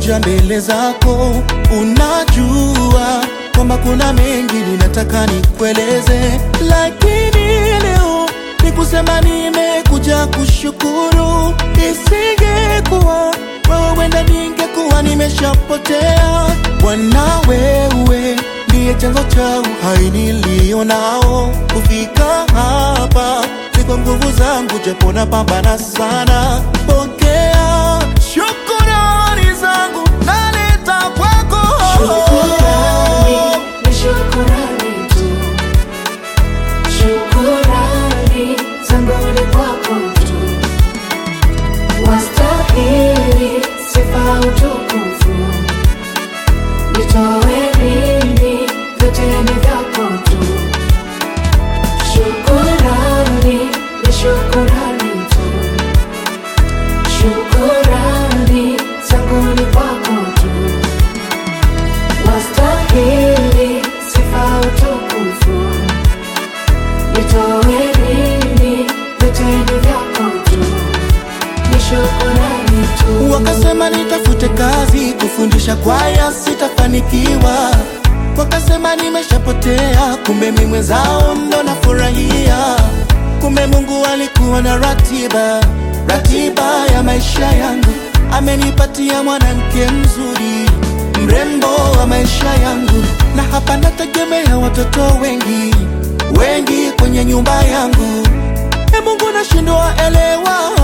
nimekuja mbele zako, unajua kwamba kuna mengi ninataka nikueleze, lakini leo ni kusema nimekuja kushukuru. Isingekuwa wewe, wenda ningekuwa nimeshapotea. Bwana, wewe ndiye chanzo cha uhai nilio nao. Kufika hapa si kwa nguvu zangu, japo napambana sana. Pokea shukurani zangu, naleta kwako. Shukurani, ni shukurani tu. Shukurani zangu ni kwako tu. Wastahili sifa utukufu. Nitoe nini? Vyote ni vyako tu. Shukurani, ni shukurani tu. Shukurani zangu ni kwako tu. Wastahili sifa utukufu. Nitoe nini? Vyote ni vyako tu. Ni shukurani tu. Wakasema nitafute kazi kufundisha kwaya, sitafanikiwa. Wakasema nimeshapotea, kumbe mimi mwenzao ndo nafurahia. Kumbe Mungu alikuwa na ratiba, ratiba ya maisha yangu. Amenipatia mwanamke mzuri, mrembo wa maisha yangu, na hapa nategemea watoto wengi wengi kwenye nyumba yangu. E Mungu, nashindwa elewa